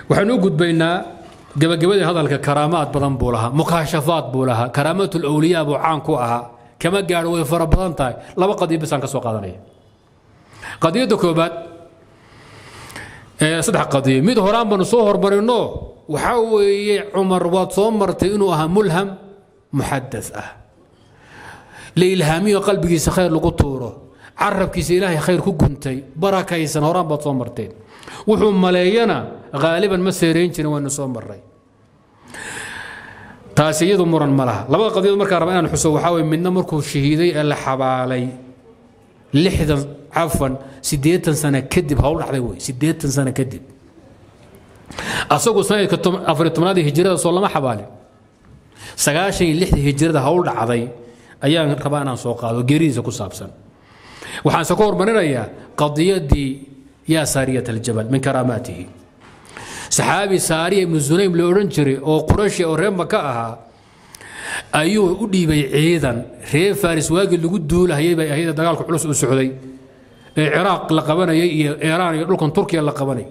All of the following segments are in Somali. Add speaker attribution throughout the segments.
Speaker 1: waxaan u gudbaynaa gabagabadii hadalka karaamaad badan buu lahaa mukaashafaad buu lahaa karaamaat lawliyaa buu caan ku ahaa kama gaadho way fara badan tahay laba qadiyo bisaan ka soo qaadanaya qadiyadda koobaad saddex qadiyo mid horaan baanu soo hormarino waxaa weeye cumar waad soo martay inuu ahaa mulham muxadas ah la ilhaamiyo qalbigiisa khayr lagu tuuro carabkiisa ilaahay khayr ku guntay barakaysan horaan baad soo marteen wuxuu maleeyana haaliban ma seerayn jirin waynu soo maray taasi iyadu muran ma laha labada qadiyood markaa raba inaan xuso waxaa weye midna markuu shahiiday ee la xabaalay lixdan cafan siddeetan sano kadib hawl dhacday wey siddeetan sano kadib asagu sanadka afariy tobnaadii hijrada soo lama xabaalin sagaashan iyo lixdii hijrada hawl dhacday ayaan rabaa inaan soo qaado geeridiisa ku saabsan waxaanse ka hormarinayaa qadiyadii yaa saariyat aljabal min karaamaatihi saxaabi saariya ibnu sunaym la odhan jiray oo qurashi oo reer maka ahaa ayuu u dhiibay ciidan reer faris waagii lagu duulahayay bay ahayd dagaalku culus u socday ee ciraaq la qabanayay iyo iiraan iyo dhulkan turkiya la qabanay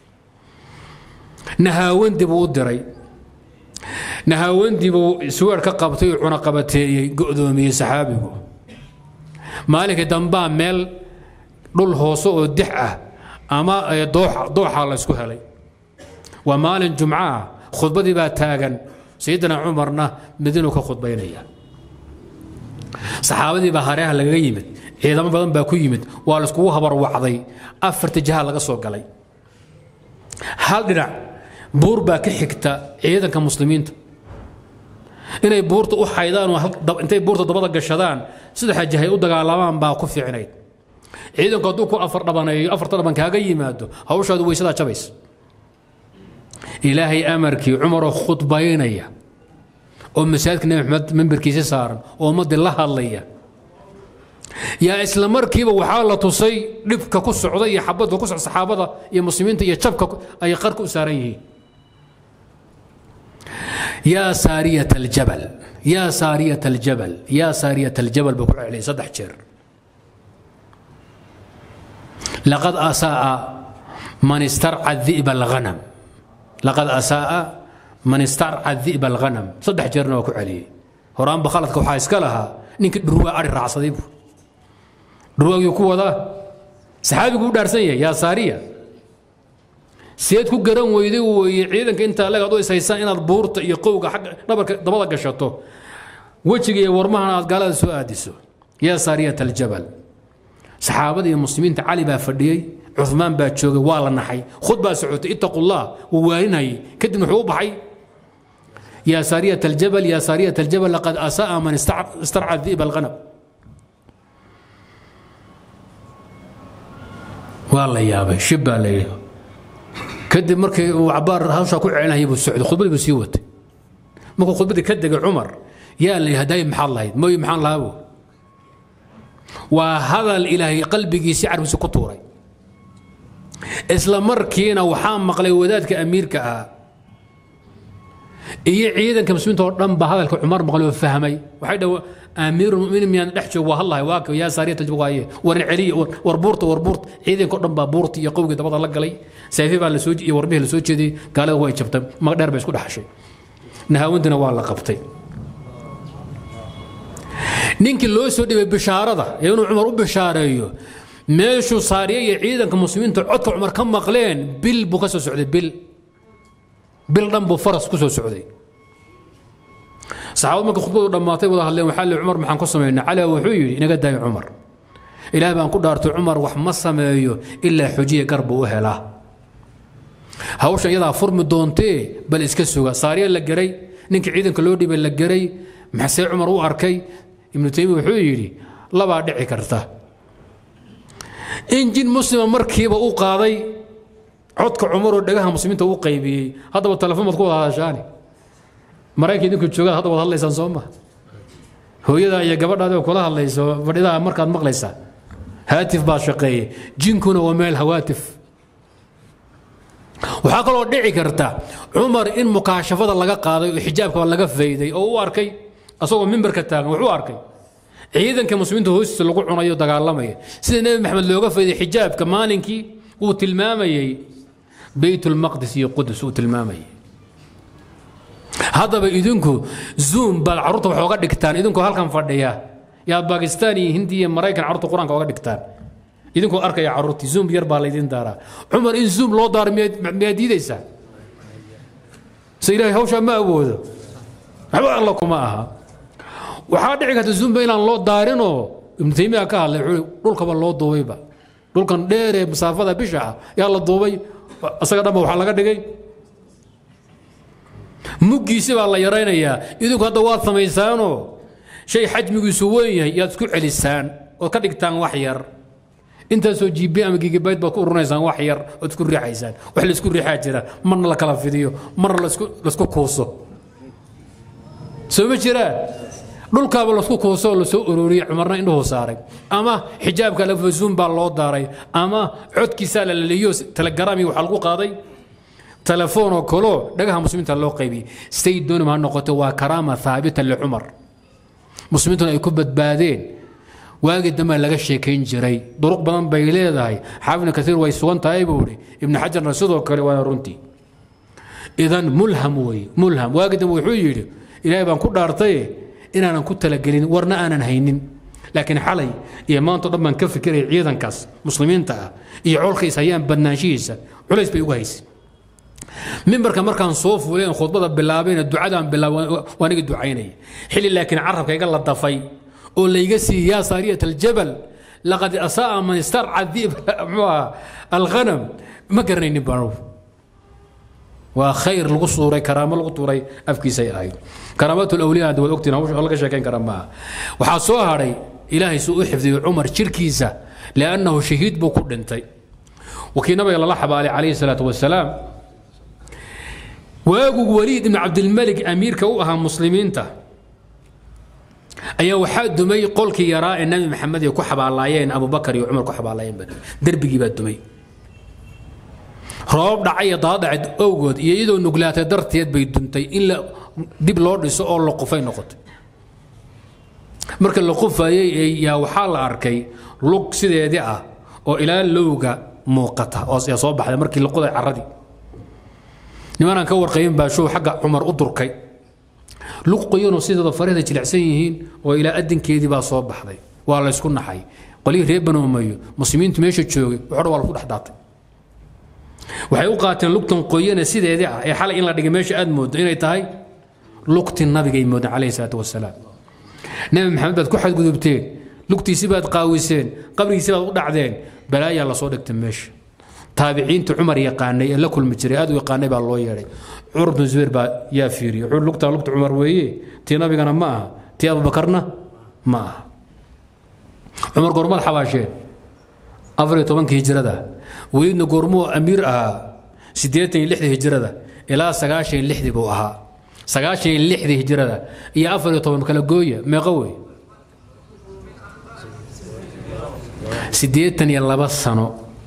Speaker 1: nahaawandi buu u diray nahaawandi buu suweer ka qabtay oo cunaqabateeyey go'doomiyey saxaabigu maalinka dambaa meel dhul hoose oo dix ah ama dooxa laysku helay waa maalin jumco ah khudbadii baa taagan sayidina cumarna madiinu ka khudbaynaya saxaabadii baa hareeha lagaga yimid ciidamo badan baa ku yimid waa layskugu habarwacday afarta jiha laga soo galay hal dhinac buur baa ka xigta ciidanka muslimiinta inay buurta u xaydaan oo intay buurta dabada gashadaan saddexa jihay u dagaalamaan baa ku fiicnayd ciidanku hadduu ku afar dhabaneeyo afarta dhaban kaaga yimaado hawshaadu weysadaa jabays ilaahay amarkii cumaroo khudbaynaya oo masaajidka nebi maxamed memberkiisa saaran oo ummaddii la hadlaya yaa isla markiiba waxaa la tusay dhibka ku socda iyo xabadka ku socda saxaabada iyo muslimiinta iyo jabka ay qarka u saaran yihiin yaa saariyat aljabal yaa saariyat aljabal yaa saariyat aljabal buu ku celiyay saddex jeer laqad asaa man istarca di'ba alghanam laqad asaa man istarca di'ba alghanam saddex jeerna waa ku celiyey horaanba khaladka waxaa iska lahaa ninkii dhurwaa ari raacsaday buu dhurwaagii ku wadaa saxaabigu u dhaarsan yahay yaa saariya seed ku garan weyday weeye ciidanka intaa leeg ad u ishaysaan inaad buurta iyo qowga agga dhabarka dabada gashato wejiga iyo warmahana aad gaalada soo aadiso yaa saariyat aljabal saxaabada iyo muslimiinta cali baa fadhiyey cumaan baa joogay waa la naxay khud baa socotay ittaqu llah wuu waaninayay kadib wuxuu u baxay yaa saariyat aljabal yaa saariyat aljabal laqad asaa man istarca di'ba alghanam waa la yaabay shib baa la yidhi kadib markii uu cabaar hawshaa ku celinayay buu socday khudbadii buu sii watay markuu khudbadii ka degay cumar yaa la yidhi hadaayi maxaad lahayd mooy maxaan lahaa buu waa hadal ilaahay qalbigiisii carbiisa ku tuuray isla markiina waxaa maqlay wadaadka amiirka ah iyo ciidanka muslimiinta oo dhan ba hadalka cumar maqlay oo fahmay waxay dhaw amiirulmuminiin miyaan dhex joog waa hadlahay waa yaa saariyat aljab waaye warin celiya war buurta war buurta ciidanka oo dhan baa buurta iyo qowgii dabada la galay sayfi baa lasoo iyo warbihii lasoo jeediyey gaalada way jabtay mag dheer bay isku dhexashay nahaawintina waa la qabtay ninkii loo soo dhibay bishaarada ee inuu cumar u bishaareeyo meeshuu saariye iyo ciidanka muslimiinta codka cumar ka maqleen bil buu ka soo socday bil bil dhan buu faras ku soo socday saxaabad marka khudbadu dhammaatay wada hadleen waxaa lihi cumar maxaan ku samaynaa cali wuxuu yidhi inaga daayo cumar ilaah baan ku dhaartay cumar wax ma sameeyo ilaa xujiya gar buu u helaa hawshan iyadaa furmi doontee bal iska suga saariya la geray ninkii ciidanka loo dhibay la geray maxsee cumar u arkay ibnu taymiya wuxuu yidhi labaa dhici karta in jin muslima markiiba u qaaday codka cumaroo dhagaha muslimiinta u qaybiyey haddaba telefoon baad ku wada hadashaani maraykan idinku joogaad hadda wad hadlaysaan soo ma hooyada iyo gabadhaadi oo kula hadlayso fadhidaha markaad maqlaysaa haatif baa shaqeeye jinkuna waa meel hawaatif waxaa kaloo dhici karta cumar in mukaashafada laga qaaday oo xijaabka laga fayday oo u arkay asagoo mimbarka taagan wuxuu arkay ciidanka muslimiinta hoostiisa lagu cunayo dagaalamaya sida nebi maxamed looga fayday xijaabka maalinkii uu tilmaamayey beyt lmaqdis iyo qudus uu tilmaamayay haddaba idinku zoom baad carruurta wax oga dhigtaan idinkoo halkan fadhiya yaa bakistan iyo hindi iyo maraykan carruurta qur-aanka oga dhigtaan idinkoo arkaya carruurtii zoom yar baa laydin daaraa cumar in zoom loo daaro miyaad diidaysaa se ilaahay hawshaa ma awoodo waxba alla kuma aha waxaa dhici karta zoomba inaan loo daarinoo ibnu taymiya ka hadlay wuxuu dhulkaba loo duubayba dhulkan dheeree masaafada bisha ah yaa la duubay isaga dhanba waxaa laga dhigay muggiisi baa la yaraynayaa idinku hadda waad samaysaanoo shay xajmigiisu weyn yahay yaad isku celisaan ood ka dhigtaan wax yar intaasoo gb ama gigabayt baad ku urinaysaan wax yar ood isku riixaysaan wax laisku riixaa jira marna la kala fidiyo marna laisku kuuso soo ma jiraan dhulkaaba lasku kuuso oo lasoo uroriyey cumarna indhuhu saaray ama xijaabka lafazuun baa loo daaray ama codkiisaa la laliyo telegrami waxaa lagu qaaday telefoon oo kaloo dhagaha muslimiinta loo qaybiyey say doonima ha noqoto waa karaama haabita licumar muslimiintuna ay ku badbaadeen waagii dambe laga sheekayn jiray duruq badan bay leedahay xaafidna kaiir way sugan tahay buu ihi ibnu xajarna sidoo kale waa runtii idan mulham wey mulham waagii dambe wuxuu yidhi ilaahay baan ku dhaartay inaanan ku talagelin warna aanan haynin laakiin xalay iyo maanto dhan baan ka fikiraya ciidankaas muslimiinta ah iyo colkays hayaan badnaanshihiisa culays bay ugu haysay mimbarka markaan soo fuuleen khudbada bilaabayna ducadaan bilaabay waan iga ducaynaya xilli laakiin carabka iga la dafay oo layga siiyey yaa saariyat aljabal laqad asa'a man istarca diib muxuu ahaa alghanam ma garanaynin baan waa khayr lagu suuray karaamo lagu tuuray afkiisay ahayd karaamaat lawliya waad ogtiin hawsha laga sheekayn kara maaha waxaa soo hadhay ilaahay suu u xifdiyey cumar jirkiisa liannahu shahiid buu ku dhintay wakii nabiga lala xabaalay calayhi salaatu wasalaam waagu waliid ibn cabdilmalik amiirka u ahaa muslimiinta ayaa waxaa dumay qolkii yaraa ee nabi maxamed ay ku xabaalaayeen abubakar iyo cumar ku xabaalaayeen derbigii baa dumay roob dhacay daadhaced owgood iyo iyadoo nuglaatay darteed bay duntay in la dib loo dhiso oo la qufay noqotay marka la qufayey yaa waxaa la arkay lug sideedii ah oo ilaa lowga muuqata oo soo baxday markii la qoday caradii nimanaan ka warqayin baa show xagga cumar u durkay lug qoyanoo sideeda farahda jilicsan yihiin oo ilaa adinkeedii baa soo baxday waa la ysku naxay qolihii reer banu umayo muslimiintu meesha joogay waxodhan waa lagu dhex daatay waxay u qaateen lugtan qoyane sideedii ah ee xalay in la dhigay meesha aad mooddo inay tahay lugti nabigay moodeen calayhi salaatu wasalaam nebi maxamed baad ku xadgudubteen lugtiisi baad qaawiseen qabrigiisi baad u dhacdeen balaayaa lasoo dhigtay meesha taabiciinta cumar yaqaanay ee la kulmi jiray aad u yaqaanay baa loo yeedhay cumar bnu zubayr baa yaa fiiriyey wuxuu lugtaa lugta cumar weeye tii nabigana ma aha tii abubakarna ma aha cumar goormaad xabaasheen afar iyo tobankii hijrada weliidna goormuu amiir ahaa siddeetan iyo lixdii hijrada ilaa sagaashan iyo lixdii buu ahaa sagaashan iyo lixdii hijrada iyo afar iyo toban kala gooya meeqo wey siddeetan iyo laba sano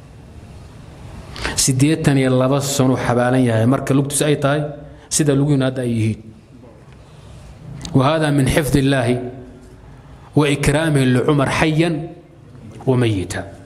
Speaker 1: siddeetan iyo laba sano xabaalan yahay marka lugtiis ay tahay sida lugihiinu hadda ay yihiin وهذا من حفظ الله وإكرامه لعمر حيا وميتا